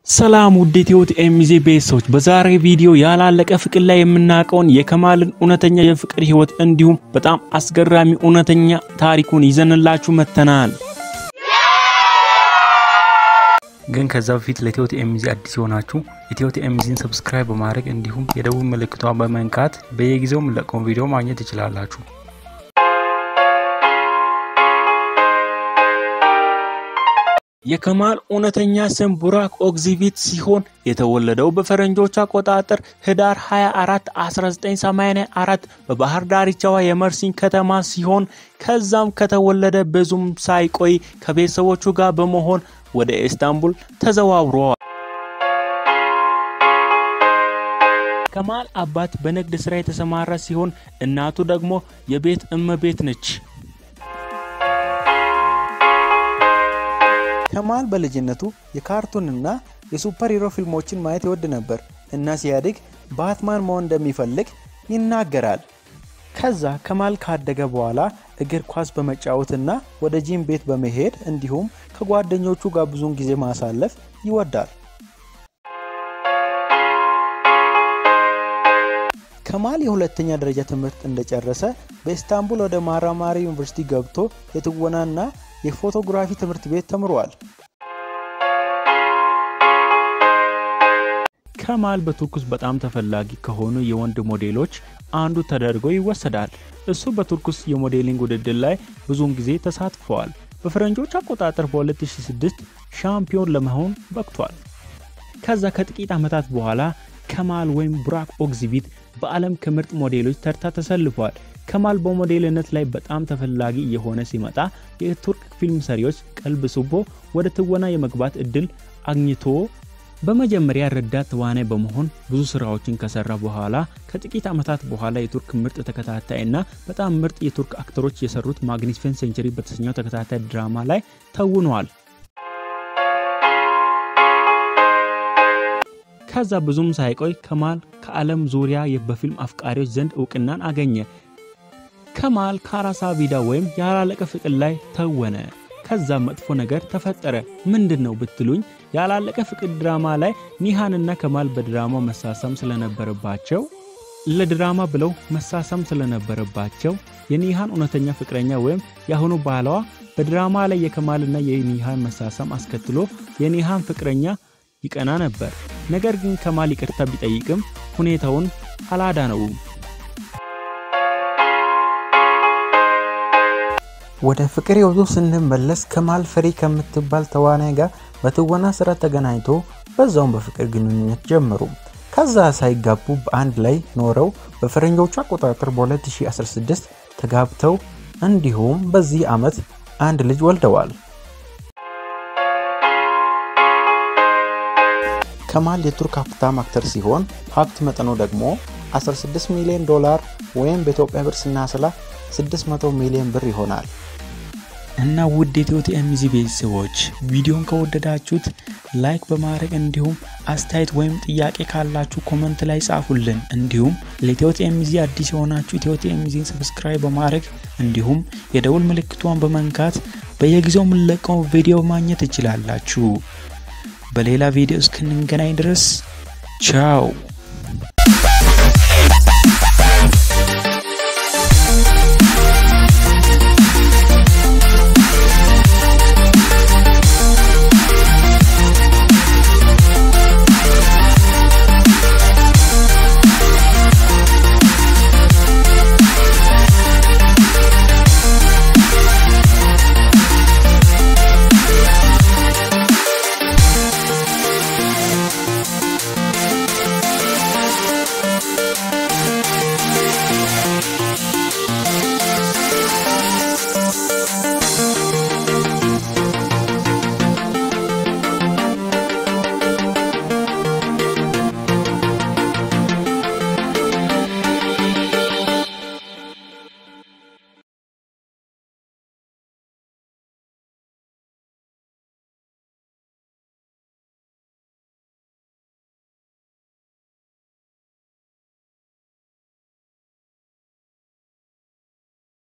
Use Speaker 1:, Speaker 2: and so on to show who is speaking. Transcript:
Speaker 1: ሰላም ውድ ኢትዮ ኤምዜ ቤተሰቦች፣ በዛሬ ቪዲዮ ያላለቀ ፍቅር ላይ የምናውቀውን የከማልን እውነተኛ የፍቅር ህይወት እንዲሁም በጣም አስገራሚ እውነተኛ ታሪኩን ይዘንላችሁ መጥተናል። ግን ከዛ በፊት ለኢትዮ ኤምዜ አዲስ የሆናችሁ ኢትዮ ኤምዜን ሰብስክራይብ በማድረግ እንዲሁም የደቡብ ምልክቷን በመንካት በየጊዜው የምንለቀውን ቪዲዮ ማግኘት ትችላላችሁ። የከማል እውነተኛ ስም ቡራክ ኦግዚቪት ሲሆን የተወለደው በፈረንጆች አቆጣጠር ህዳር 24 1984 በባህር ዳርቻዋ የመርሲን ከተማ ሲሆን ከዛም ከተወለደ ብዙም ሳይቆይ ከቤተሰቦቹ ጋር በመሆን ወደ ኢስታንቡል ተዘዋውረዋል። ከማል አባት በንግድ ስራ የተሰማራ ሲሆን እናቱ ደግሞ የቤት እመቤት ነች። ከማል በልጅነቱ የካርቱንና የሱፐር ሂሮ ፊልሞችን ማየት ይወድ ነበር እና ሲያድግ ባትማን መሆን እንደሚፈልግ ይናገራል። ከዛ ከማል ካደገ በኋላ እግር ኳስ በመጫወትና ወደ ጂም ቤት በመሄድ እንዲሁም ከጓደኞቹ ጋር ብዙውን ጊዜ ማሳለፍ ይወዳል። ከማል የሁለተኛ ደረጃ ትምህርት እንደጨረሰ በኢስታንቡል ወደ ማራማሪ ዩኒቨርሲቲ ገብቶ የትወናና የፎቶግራፊ ትምህርት ቤት ተምሯል። ከማል በቱርክ ውስጥ በጣም ተፈላጊ ከሆኑ የወንድ ሞዴሎች አንዱ ተደርጎ ይወሰዳል። እሱ በቱርክ ውስጥ የሞዴሊንግ ውድድር ላይ ብዙውን ጊዜ ተሳትፈዋል። በፈረንጆች አቆጣጠር በ2006 ሻምፒዮን ለመሆን በቅቷል። ከዛ ከጥቂት ዓመታት በኋላ ከማል ወይም ቡራክ ኦግዚቪት በዓለም ከምርጥ ሞዴሎች ተርታ ተሰልፏል። ከማል በሞዴልነት ላይ በጣም ተፈላጊ እየሆነ ሲመጣ የቱርክ ፊልም ሰሪዎች ቀልብ ስቦ ወደ ትወና የመግባት እድል አግኝቶ በመጀመሪያ ረዳት ተዋናይ በመሆን ብዙ ስራዎችን ከሰራ በኋላ ከጥቂት ዓመታት በኋላ የቱርክ ምርጥ ተከታታይ እና በጣም ምርጥ የቱርክ አክተሮች የሰሩት ማግኒፊሰንት ሴንቸሪ በተሰኘው ተከታታይ ድራማ ላይ ተውኗል። ከዛ ብዙም ሳይቆይ ከማል ከዓለም ዙሪያ በፊልም አፍቃሪዎች ዘንድ እውቅናን አገኘ። ከማል ከአራሳቪዳ ወይም ያላለቀ ፍቅር ላይ ተወነ። ከዛ መጥፎ ነገር ተፈጠረ። ምንድን ነው ብትሉኝ ያላለቀ ፍቅር ድራማ ላይ ኒሃንና ከማል በድራማ መሳሰም ስለነበረባቸው ለድራማ ብለው መሳሰም ስለነበረባቸው የኒሃን እውነተኛ ፍቅረኛ ወይም የአሁኑ ባሏ በድራማ ላይ የከማልና የኒሃን መሳሰም አስከትሎ የኒሃን ፍቅረኛ ይቀና ነበር። ነገር ግን ከማል ይቅርታ ቢጠይቅም ሁኔታውን አላዳነውም።
Speaker 2: ወደ ፍቅር ህይወቱ ስንመለስ ከማል ፈሪ ከምትባል ተዋናይ ጋር በትወና ስራ ተገናኝቶ በዛውም በፍቅር ግንኙነት ጀመሩ። ከዛ ሳይጋቡ በአንድ ላይ ኖረው በፈረንጆቹ አቆጣጠር በ2016 ተጋብተው እንዲሁም በዚህ ዓመት አንድ ልጅ ወልደዋል። ከማል የቱርክ ሀብታም አክተር ሲሆን ሀብት መጠኑ ደግሞ 16 ሚሊዮን ዶላር ወይም በኢትዮጵያ ብር ስናስላ 600 ሚሊዮን ብር ይሆናል።
Speaker 1: እና ውድ የኢትዮ ኤምዚ ቤተሰቦች ቪዲዮን ከወደዳችሁት ላይክ በማድረግ እንዲሁም አስተያየት ወይም ጥያቄ ካላችሁ ኮመንት ላይ ጻፉልን። እንዲሁም ለኢትዮ ኤምዚ አዲስ የሆናችሁ ኢትዮ ኤምዚን ሰብስክራይብ በማድረግ እንዲሁም የደውል ምልክቷን በመንካት በየጊዜው የምንለቀው ቪዲዮ ማግኘት ትችላላችሁ። በሌላ ቪዲዮ እስክንገናኝ ድረስ ቻው።